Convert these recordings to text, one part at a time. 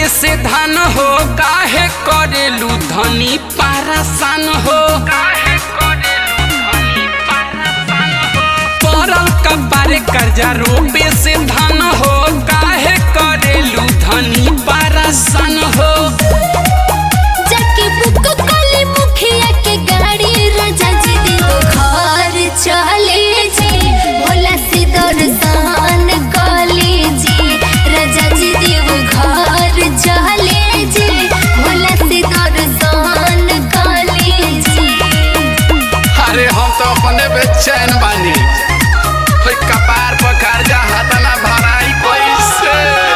रोपे से धान हो काहे करेलू धनी पारासान हो पड़ल कबारे कर्जा रोपे से धान हो काहे करेलू धनी पारासान हो जाके बुक कली मुखिया के गाड़ी राजा जी देव घर चले जी भोला से दर्शन कले जी राजा जी देव घर चले जी भोला से दर्शन कले जी अरे हम तो अपने बेचैन बानी होय कपार पर कर्जा हतना भराई कैसे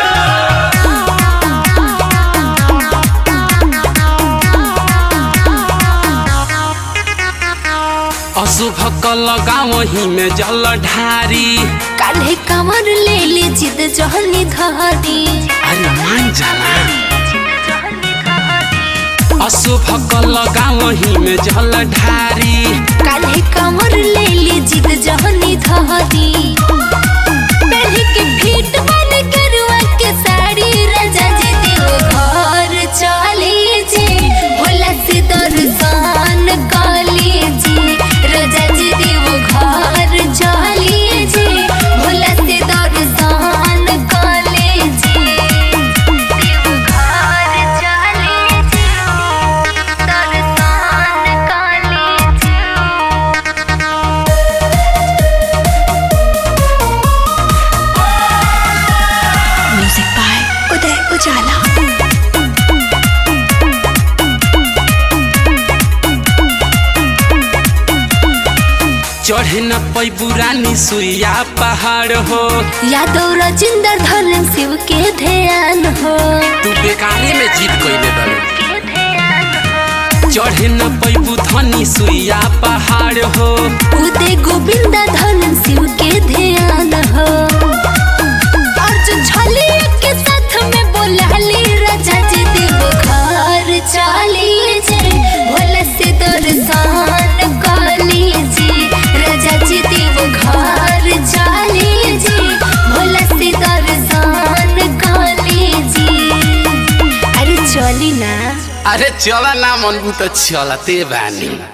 अशुभ कल गाँव में जल ढारी काल्हे कमर ले ली जिद जहनी धरी अरे मान जाला अशुभ कल गाँव में जल ढारी काल्हे कमर ले ली जिद जहनी धरी पहले के फीट बन करुआ के साड़ी राजा जी देव घर चले जी भोला से दर्शन कले जी राजा जी देव घर चले जी भोला से दर्शन कले जी देव घर चले जी दर्शन कले जी म्यूजिक बाय उदय उजाला चढ़े न पै पुरानी सुइया पहाड़ हो यादव राजेंद्र धर्म शिव के ध्यान हो तू बेकारे में जीत कैले बारू चढ़े न पै धनी सुइया पहाड़ हो उदय गोविंद धर्म शिव के ध्यान हो अर्जुन छलिया के साथ में बोलाली राजा जी देव घर चली जे भोला से दर्शन कली जी राजा जी देव घर चली जी भोला से दर्शन कली जी अरे चली ना अरे चला ना मनबू तो चलते बानी